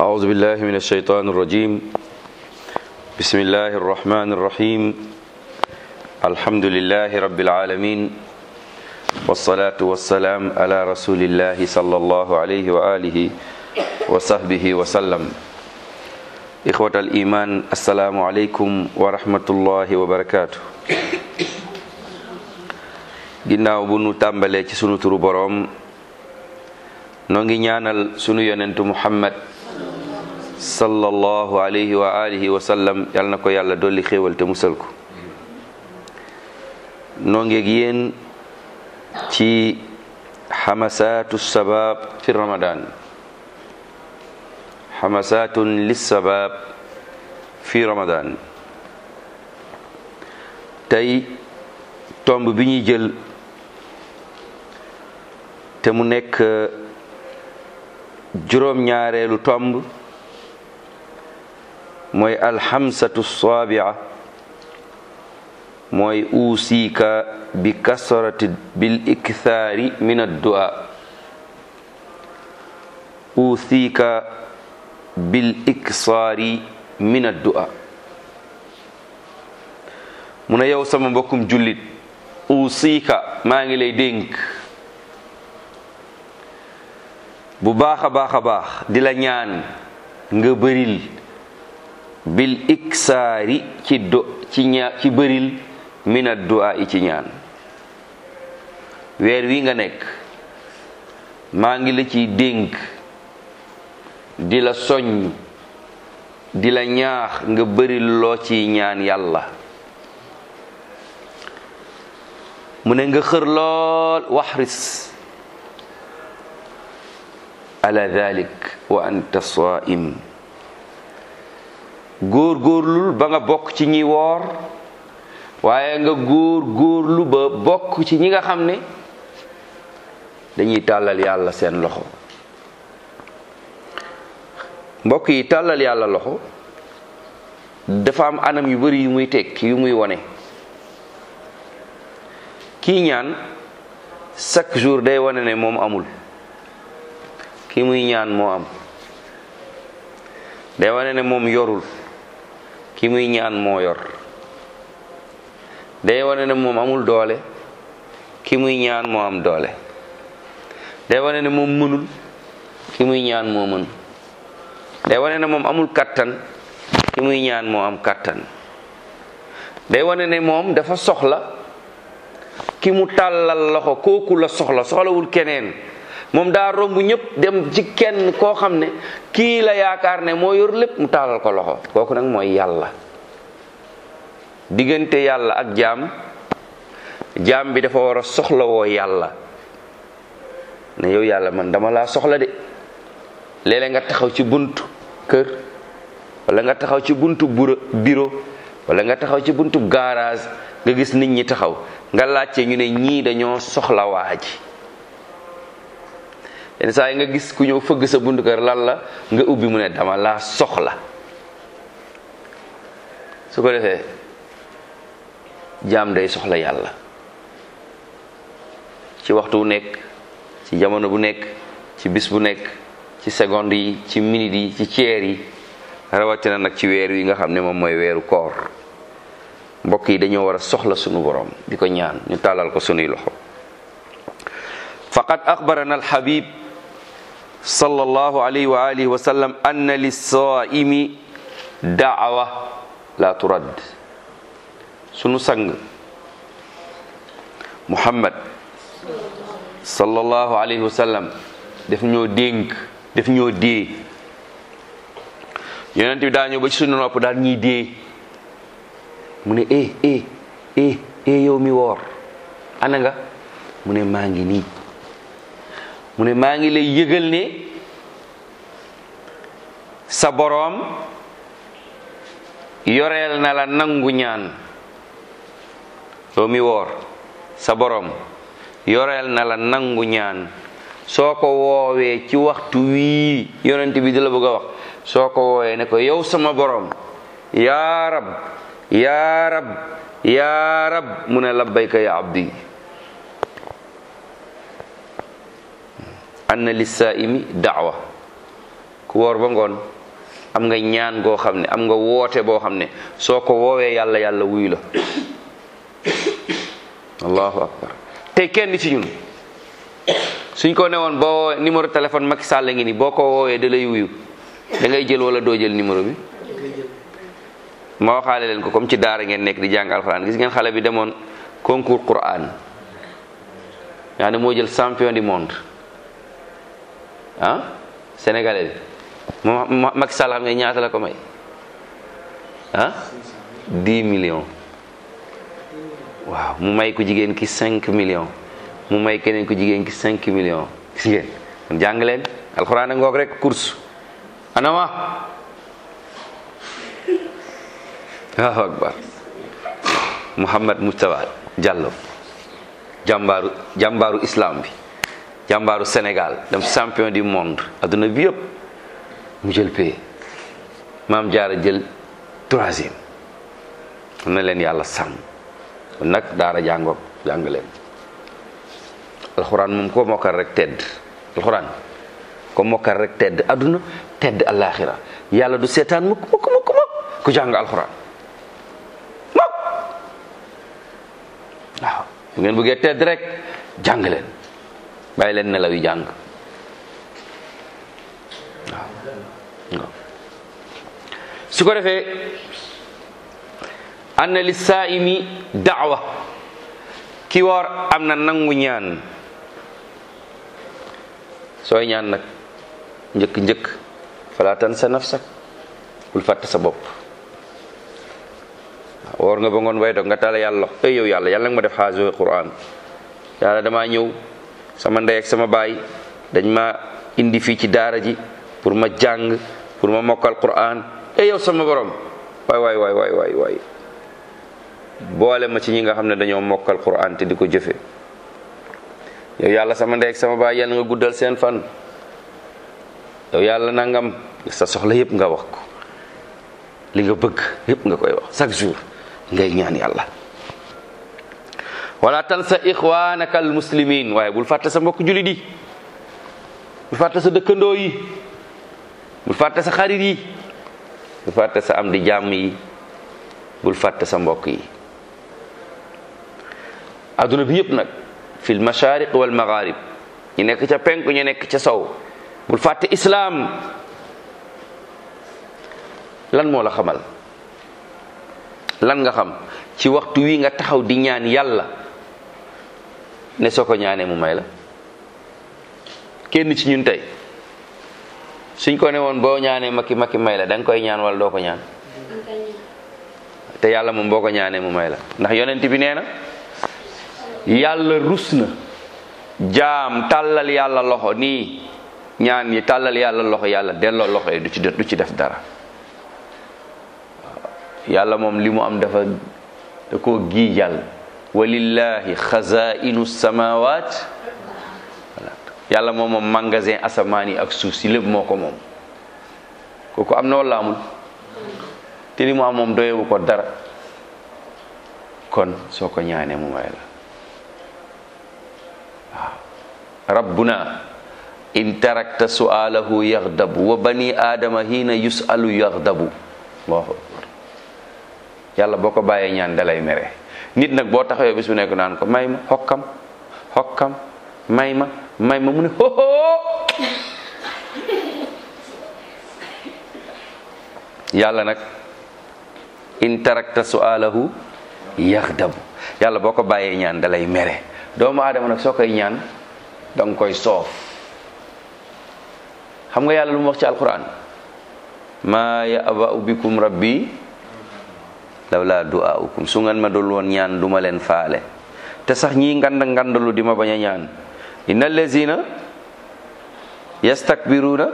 أعوذ بالله من الشيطان الرجيم بسم الله الرحمن الرحيم الحمد لله رب العالمين والصلاة والسلام على رسول الله صلى الله عليه وآله وصحبه وسلم إخوة الإيمان السلام عليكم ورحمة الله وبركاته ginnaaw bu nu tàmbalee ci sunu turu boroom noo ngi ñaanal sunu yonentu muhammad sallallahu alayhi wa alihi wa sallam yal na ko yàlla dolli xéewal te musal ko noo ngeeg yéen ci xamasaatu sabab fi ramadan xamasaatun lissabab fi ramadan tey tomb bi ñuy jël te mu nekk juróom-ñaareelu tomb mooy alxamsatu saabia mooy usiika bi kasrati bil ikthaari min addua usiika bil iksaari min addua mu ne yow sama mbokkum jullit usiika maa ngi lay dénk bu baax a baax a baax di la ñaan nga bëril bil iksaari ci do ci ña ci bëril mina du'a yi ci ñaan weer wi nga nekk maa ngi la ciy dénk di la soññ di la ñaax nga bëril loo ciy ñaan yàlla mu ne nga xër lool waxris ala dalik wa anta saim góor góorlul ba nga bokk ci ñi woor waaye nga góor góorlu ba bokk ci ñi nga xam ne dañuy tàllal yàlla seen loxo mbokk yi tàllal yàlla loxo dafa am anam yu bari yu muy tekk yu muy wone kii ñaan chaque jour day wane ne moom amul ki muy ñaan moo am day wane ne moom yorul ki muy ñaan moo yor day wane ne moom amul doole ki muy ñaan moo am doole day wane ne moom mënul ki muy ñaan moo mën day wane ne moom amul kattan ki muy ñaan moo am kattan day wane ne moom dafa soxla ki mu tàllal loxo kooku la soxla soxlawul keneen moom daa romb ñëpp dem ci kenn koo xam ne kii la yaakaar ne moo yor lépp mu tàllal ko loxo kooku nag mooy yàlla diggante yàlla ak jaam jaam bi dafa war a soxla woo yàlla ne yow yàlla man dama laa soxla de léeg-léeg nga taxaw ci buntu kër wala nga taxaw ci buntu bureau wala nga taxaw ci buntu garage nga gis nit ñi taxaw nga laajte ñu ne ñii dañoo soxla waa ji yenn saa yi nga gis ku ñëw fëgg sa buntu kër lan la nga ubbi mu ne dama laa soxla su ko defee jaam day soxla yàlla ci waxtu bu nekk ci jamono bu nekk ci bis bu nekk ci seconde yi ci minute yi ci ceer yi rawatina nag ci weer wi nga xam ne moom mooy weeru koor mbokk yi dañoo war a soxla sunu borom di ko ñaan ñu tàllal ko sunuy loxo faqad axbarana alxabib sallallahu alayhi wa alihi wa sallam anna lissaimi daawa la turad sunu sang muhammad sallallahu alayhi wa sallam daf ñoo dénk daf ñoo dee yonent bi daa ñëw ba ci sunu nopp daal ñuy dee mu ne eh eh eh eh yow mi woor ana nga mu ne maa ngi nii mu ne maa ngi lay yëgal ne sa boroom yoreel na la nangu ñaan yow mi woor sa boroom yoreel na la nangu ñaan soo ko woowee ci waxtu wii yonent bi di la bëgg a wax soo ko woowee ne ko yow sama boroom yaa rab yaa rab yaa rab mu ne labbayka ya abdi anna lissaimi daawa ku ku woor ba ngoon am nga ñaan goo xam ne am nga woote boo xam ne soo ko woowee yàlla yàlla wuyu la allahu akbar tey kenn ci ñun suñ ko newoon boo woowee numéro téléphone Macky Sall ngi ni boo ko woowee da lay wuyu da ngay jël wala doo jël numéro bi ma waxaale leen ko comme ci daara ngeen nekk di jàng alxuraan gis ngeen xale bi demoon concours Quran yaa ne moo jël champion du monde ah sénégalais bi moom Macky Sall xam nga ñaata la ko may ah 10 millions waaw mu may ko jigéen ki 5 millions mu may keneen ko jigéen ki 5 millions gis ngeen kon jàng leen alxuraan a ngoog rek course anama Allahu akbar Muhammad Mustafa Diallo jàmbaaru jàmbaaru islam bi jàmbaaru Sénégal dem champion du monde adduna bi yëpp mu jël paie maam jaara jël troisième am na leen yàlla sàmm kon nag daara jàngoog jàng leen alxuraan moom ko mokkal rek tedd alxuraan ko mokkal rek tedd adduna tedd alaxira yàlla du seetaan mukk mukk mukk mukk ku jàng alxuraan mukk waaw bu ngeen bëggee tedd rek jàng leen bàyyi leen nelaw yi jàng waaw su ko defee anna li saaimi daawa ki woor am na nangu ñaan sooy ñaan nag njëkk njëkk fala tansa nafsak bul fàtte sa bopp woor nga ba ngoon way dog nga tala yàlla ey yow yàlla yàlla nga ma def xaajo quran yàlla damaa ñëw sama ndey ak sama baay dañ ma indi fii ci daara ji pour ma jàng pour ma mokkal quran ey yow sama borom waay waay waay waay waay waay boole ma ci ñi nga xam ne dañoo mokkal quran te di ko jëfe yow yàlla sama ndey ak sama baay yàlla nga guddal seen fan yow yàlla nangam sa soxla yépp nga wax ko li nga bëgg yépp nga koy wax chaque jour ngay ñaan yàlla wala tansa ixwanaka al muslimin waaye bul fàtte sa mbokk julit yi bul fàtte sa dëkkandoo yi bul fàtte sa xarit yi bul fàtte sa am di jàmm yi bul fàtte sa mbokk yi adduna bi yépp nag fil mashariq wal magharib ñu nekk ca penku ñu nekk ca sow bul fàtte islaam lan moo la xamal lan nga xam ci waxtu wi nga taxaw di ñaan yàlla ne soo ko ñaanee mu may la kenn ci ñun tey suñ ko ne woon boo ñaanee makki makki may la da nga koy ñaan wala doo ko ñaan te yàlla moom boo ko ñaanee mu may la ndax yonent bi nee na yàlla rus na jaam tàllal yàlla loxo nii ñaan yi tàllal yàlla loxo yàlla delloo loxo yi du ci du ci def dara yàlla moom li mu am dafa da koo giijal walillahi xazainu samawat yàlla moom moom magasin asamaan yi ak suuf si lépp moo ko moom kooku am na wala amul te li mu am moom doyewu ko dara kon soo ko ñaanee mu may la waaw rabbuna in tarakta su'alahu yaghdabu wa bani aadama hiina yus'alu yaghdabu allahu akbar yàlla boo ko bàyyee ñaan dalay mere nit nag boo taxawee bis bu nekk naan ko may ma xokkam xokkam may ma may ma mu ne hoho yàlla nag in tarakta su'alahu yaghdabu yàlla boo ko bàyyee ñaan dalay mere doomu aadama nag soo koy ñaan danga koy soof xam nga yàlla lu mu wax ci alquran maa ya'ba'u bikum rabbi lawla du'aukum su ngeen ma dul woon ñaan duma leen faale te sax ñii ngand ngandalu di ma bañ a ñaan innal lazina yastakbiruna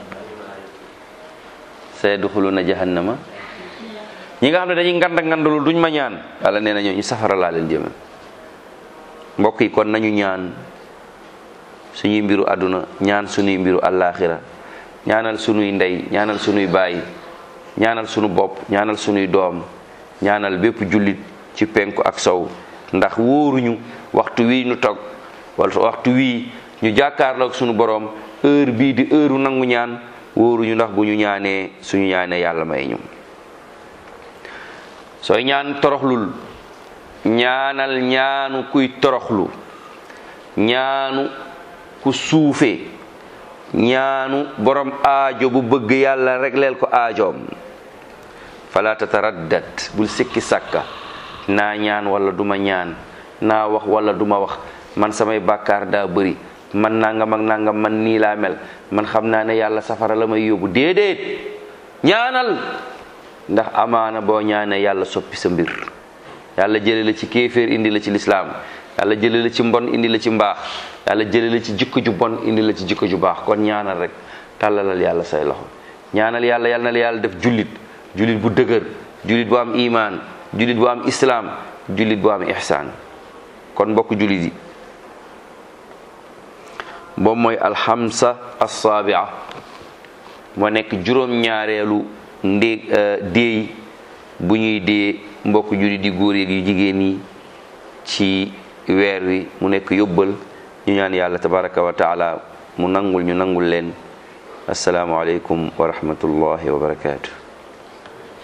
sayadxuluna jahannama ñi nga xam ne dañuy ngand ngandalu duñ ma ñaan yàlla nee na ñoo ñu safara laa leen jëme mbokk yi kon nañu ñaan suñuy mbiru àdduna ñaan suñuy mbiru àllaaxira ñaanal suñuy ndey ñaanal suñuy baay ñaanal suñu bopp ñaanal suñuy doom ñaanal bépp jullit ci penku ak sow ndax wóoruñu waxtu wii ñu toog wala waxtu wii ñu jàkkaarloog suñu boroom heure bii di heure nangu ñaan wóoruñu ndax bu ñu ñaanee suñu ñaanee yàlla may ñu sooy ñaan toroxlul ñaanal ñaanu kuy toroxlu ñaanu ku suufe ñaanu borom aajo bu bëgg yàlla regleel ko aajoom fala tataraddat bul sikki sàkka naa ñaan wala duma ñaan naa wax wala duma wax man samay bàkkaar daa bëri man nangam ak nangam man nii laa mel man xam naa ne yàlla safara la may yóbbu déedéet ñaanal ndax amaana boo ñaanee yàlla soppi sa mbir yàlla jële la ci kéeféer indi la ci lislaam yàlla jële la ci mbon indi la ci mbaax yàlla jële la ci jikko ju bon indi la ci jikko ju baax kon ñaanal rek tàllalal yàlla say loxo ñaanal yàlla yàlla na la yàlla def jullit jullit bu dëgër jullit bu am imaan jullit bu am islaam jullit bu am ihsaan kon mbokk jullit yi boobu mooy alxamsa assaabia moo nekk juróom-ñaareelu ndé déey bu ñuy dee mbokk jullit di góor yeeg yu jigéen yi ci weer wi mu nekk yóbbal ñu ñaan yàlla tabaraka wa taala mu nangul ñu nangul leen asalaamu aleykum wa rahmatullahi wa barakaatu